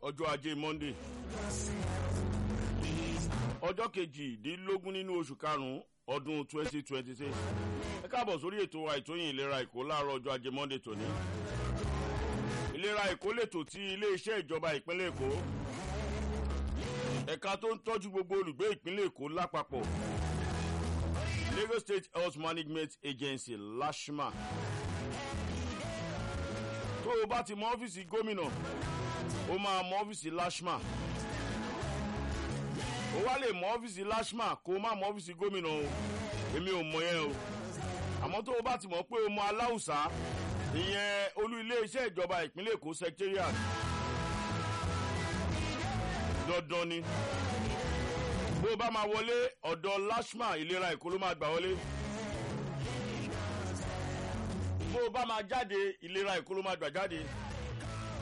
ọjọ́ ajé monday ọjọ́ kejìdínlógún nínú oṣù karùn-ún ọdún twenty twenty six ẹ káàbọ̀ sórí ètò àìtóyìn ìlera èkó láàárọ̀ ọjọ́ ajé monday tòní ìlera èkó lètò tí iléeṣẹ́ ìjọba ìpínlẹ̀ èkó ẹ̀ka tó ń tọ́jú gbogbo olùgbé ìpínlẹ̀ èkó lápapọ̀ lagos state health management agency lashma tó o bá ti mọ ọ́fíìsì gómìnà o máa mọ ọ́fíìsì lashma o wá lè mọ ọ́fíìsì lashma kó o má mọ ọ́fíìsì gómìnà o èmi ò mọ yẹn o àmọ́ tó o bá ti mọ̀ pé o mọ aláùsá ìyẹn olú iléeṣẹ́ ìjọba ìpínlẹ̀ èkó secretariat dandan ni bó o bá máa wọlé ọ̀dọ̀ lashma ìlera èkó ló máa gbà wọlé bó o bá máa jáde ìlera èkó ló máa gbà jáde